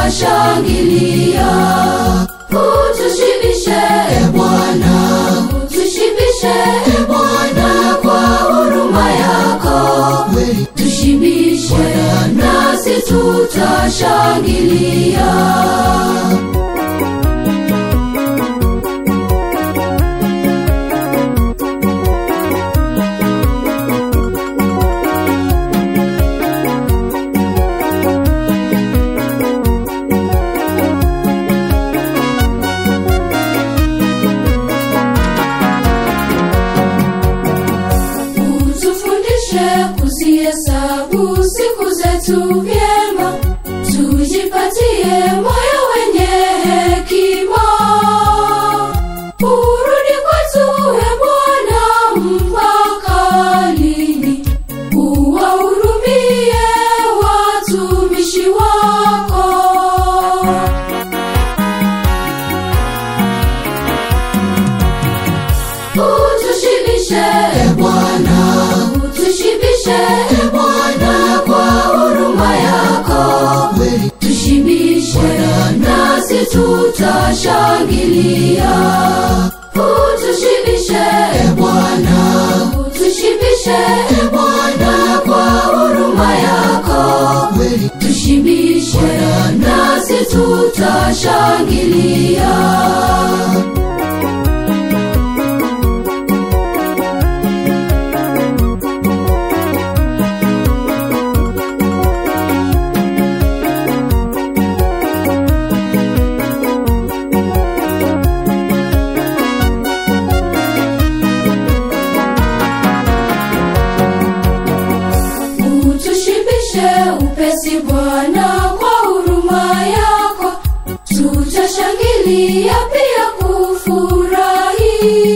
tutashangilia. Utushibishe e Bwana, utushibishe e Bwana kwa huruma yako, tushibishe nasi tutashangilia. Utufundishe kuzihesabu siku zetu vyema, tujipatie moyo wenye hekima. Urudi kwetu e Bwana mpaka lini? Uwahurumie watumishi wako. Utushibishe e Bwana, utushibishe e Bwana kwa huruma yako, tushibishe nasi tutashangilia. Utushibishe e Bwana, utushibishe e Bwana kwa huruma yako, tushibishe nasi tutashangilia. Utushibishe upesi Bwana kwa huruma yako, tutashangilia pia kufurahi.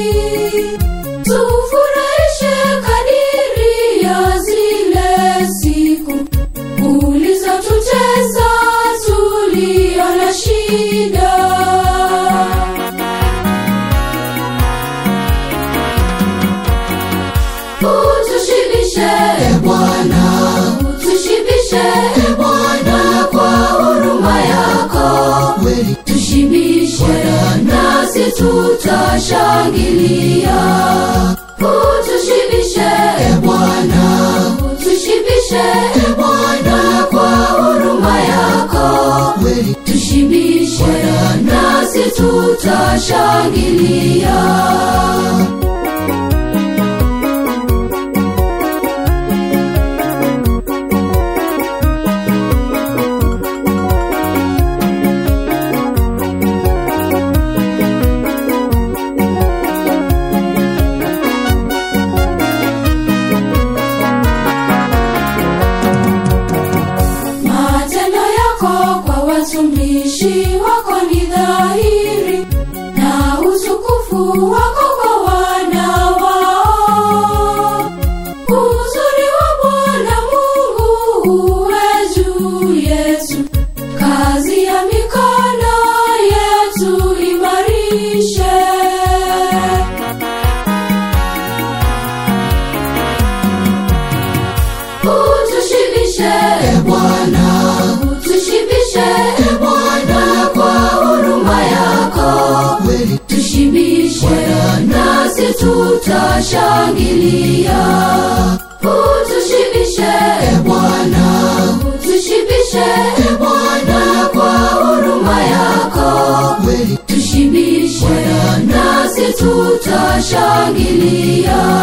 Tufurahishe kadiri ya zile siku ulizotutesa tulio na shida. Utushibishe e Bwana, utushibishe e Bwana kwa huruma yako, tushibishe nasi tutashangilia. Utushibishe e Bwana, utushibishe e Bwana kwa huruma yako, tushibishe nasi tutashangilia. Matendo yako kwa watumishi wako ni dhahiri, na utukufu wako kwa wana wao. Uzuri wa Bwana Mungu uwe juu yetu, kazi ya mikono yetu imarishe. Utushibishe e Bwana, utushibishe e Bwana kwa huruma yako, tushibishe nasi tutashangilia. Utushibishe e Bwana, utushibishe e Bwana kwa huruma yako, tushibishe nasi tutashangilia.